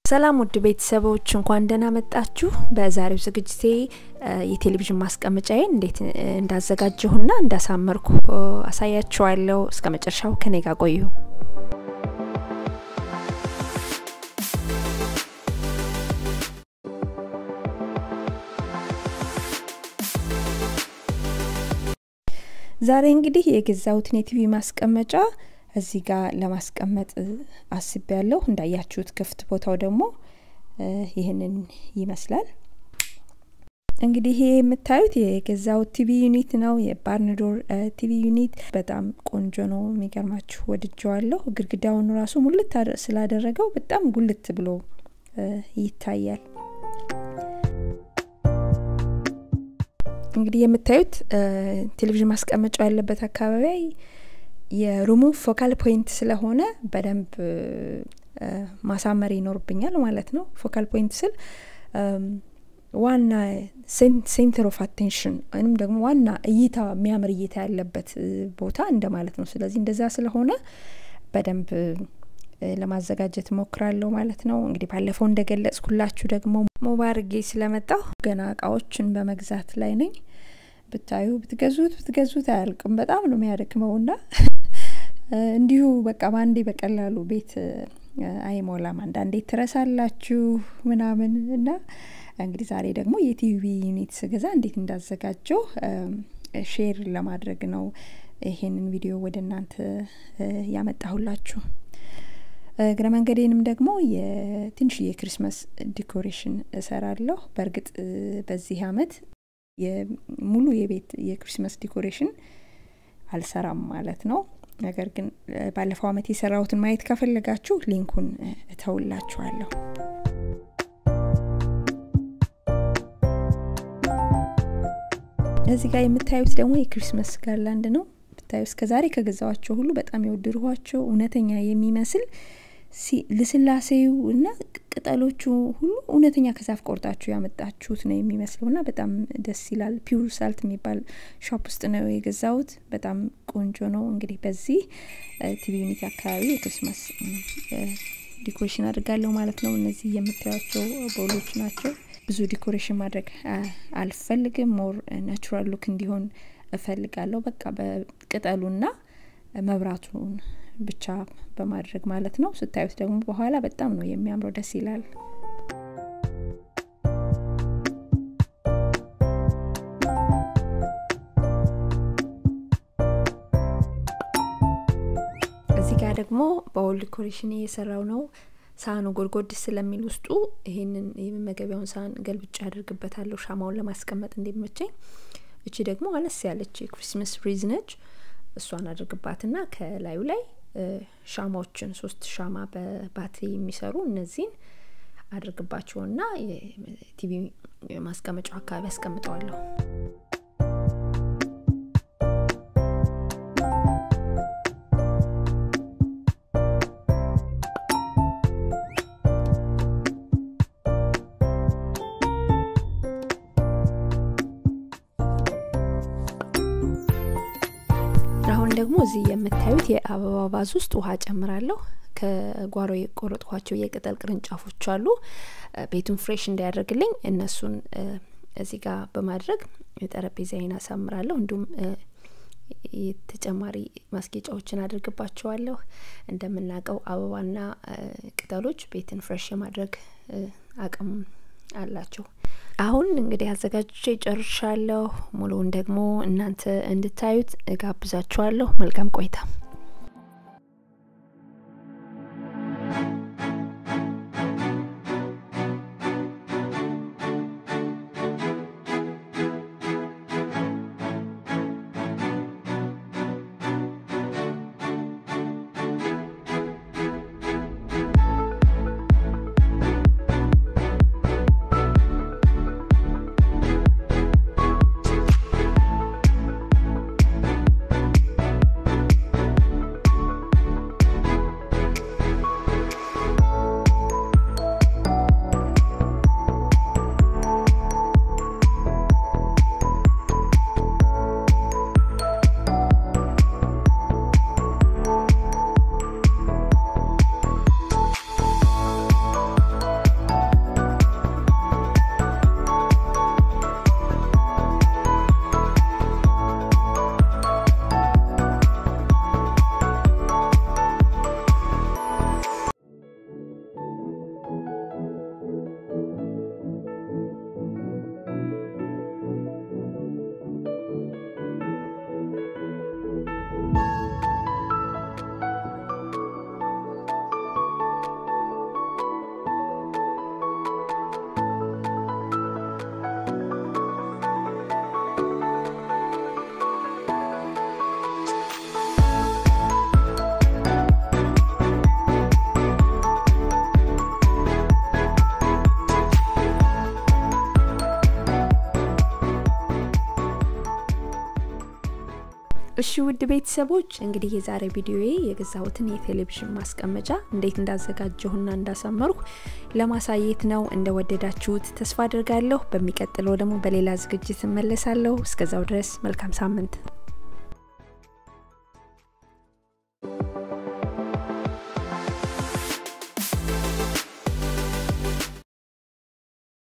ሰላም ውድ ቤተሰቦች እንኳን ደህና መጣችሁ። በዛሬው ዝግጅቴ የቴሌቪዥን ማስቀመጫዬን እንዴት እንዳዘጋጀሁና እንዳሳመርኩ አሳያችኋለሁ። እስከ መጨረሻው ከኔ ጋር ቆዩ። ዛሬ እንግዲህ የገዛሁትን የቲቪ ማስቀመጫ እዚህ ጋር ለማስቀመጥ አስቤ ያለሁ። እንዳያችሁት ክፍት ቦታው ደግሞ ይህንን ይመስላል። እንግዲህ ይሄ የምታዩት የገዛሁት ቲቪ ዩኒት ነው። የባርንዶር ቲቪ ዩኒት በጣም ቆንጆ ነው። የሚገርማችሁ ወድጀዋለሁ። ግድግዳውን ራሱ ሙልት ስላደረገው በጣም ጉልት ብሎ ይታያል። እንግዲህ የምታዩት ቴሌቪዥን ማስቀመጫው ያለበት አካባቢ የሩሙ ፎካል ፖይንት ስለሆነ በደንብ ማሳመር ይኖርብኛል ማለት ነው። ፎካል ፖይንት ስል ዋና ሴንተር ኦፍ አቴንሽን ወይም ደግሞ ዋና እይታ የሚያምር እይታ ያለበት ቦታ እንደማለት ነው። ስለዚህ እንደዛ ስለሆነ በደንብ ለማዘጋጀት ሞክራለሁ ማለት ነው። እንግዲህ ባለፈው እንደገለጽኩላችሁ ደግሞ ሞባርጌ ስለመጣሁ ገና እቃዎችን በመግዛት ላይ ነኝ። ብታዩ ብትገዙት ብትገዙት አያልቅም። በጣም ነው የሚያደክመውና እንዲሁ በቃ በአንዴ በቀላሉ ቤት አይሞላም። አንዳንዴ ትረሳላችሁ ምናምን እና እንግዲህ ዛሬ ደግሞ የቲቪ ዩኒት ስገዛ እንዴት እንዳዘጋጀው ሼር ለማድረግ ነው ይሄንን ቪዲዮ ወደ እናንተ ያመጣሁላችሁ። እግረ መንገዴንም ደግሞ የትንሽ የክሪስማስ ዲኮሬሽን እሰራለሁ። በእርግጥ በዚህ አመት ሙሉ የቤት የክሪስማስ ዲኮሬሽን አልሰራም ማለት ነው። ነገር ግን ባለፈው አመት የሰራሁትን ማየት ከፈለጋችሁ ሊንኩን እተውላችኋለሁ። እዚህ ጋር የምታዩት ደግሞ የክሪስማስ ጋርላንድ ነው። ብታዩ እስከ ዛሬ ከገዛዋቸው ሁሉ በጣም የወደድኋቸው እውነተኛ የሚመስል ልስላሴው እና ቅጠሎቹ ሁሉ እውነተኛ ከዛፍ ቆርጣችሁ ያመጣችሁት ነው የሚመስለው እና በጣም ደስ ይላል። ፒውር ሳልት የሚባል ሾፕ ውስጥ ነው የገዛሁት። በጣም ቆንጆ ነው። እንግዲህ በዚህ ቲቪ ዩኒቲ አካባቢ የክሪስማስ ዲኮሬሽን አድርጋለሁ ማለት ነው። እነዚህ የምታያቸው ቦሎች ናቸው። ብዙ ዲኮሬሽን ማድረግ አልፈልግም። ሞር ናቹራል ሉክ እንዲሆን እፈልጋለሁ። በቃ በቅጠሉና መብራቱን ብቻ በማድረግ ማለት ነው። ስታዩት ደግሞ በኋላ በጣም ነው የሚያምረው፣ ደስ ይላል። እዚህ ጋር ደግሞ በወል ዲኮሬሽን እየሰራው ነው። ሳህኑ ጎድጎድ ስለሚል ውስጡ ይሄንን የመመገቢያውን ሳህን ገልብጫ ያደርግበታለሁ ሻማውን ለማስቀመጥ እንዲመቸኝ። እቺ ደግሞ አነስ ያለች የክሪስማስ ፍሪዝ ነች። እሷን አድርግባትና ከላዩ ላይ ሻማዎችን ሶስት ሻማ በባትሪ የሚሰሩ እነዚህን አድርግባቸውና የቲቪ ማስቀመጫው አካባቢ አስቀምጠዋለሁ። አሁን ደግሞ እዚህ የምታዩት የአበባ ቫዝ ውስጥ ውሃ ጨምራለሁ። ከጓሮ የቆረጥኳቸው የቅጠል ቅርንጫፎች አሉ። ቤቱን ፍሬሽ እንዲያደርግልኝ እነሱን እዚህ ጋር በማድረግ ጠረጴዛዬን አሳምራለሁ። እንዲሁም ተጨማሪ ማስጌጫዎችን አድርግባቸዋለሁ። እንደምናውቀው አበባና ቅጠሎች ቤትን ፍሬሽ የማድረግ አቅም አላቸው። አሁን እንግዲህ አዘጋጅቼ ጨርሻለሁ። ሙሉውን ደግሞ እናንተ እንድታዩት እጋብዛችኋለሁ። መልካም ቆይታ። እሺ ውድ ቤተሰቦች እንግዲህ የዛሬ ቪዲዮዬ የገዛሁትን የቴሌቪዥን ማስቀመጫ እንዴት እንዳዘጋጀሁና እንዳሳመርኩ ለማሳየት ነው። እንደወደዳችሁት ተስፋ አድርጋለሁ። በሚቀጥለው ደግሞ በሌላ ዝግጅት እመለሳለሁ። እስከዛው ድረስ መልካም ሳምንት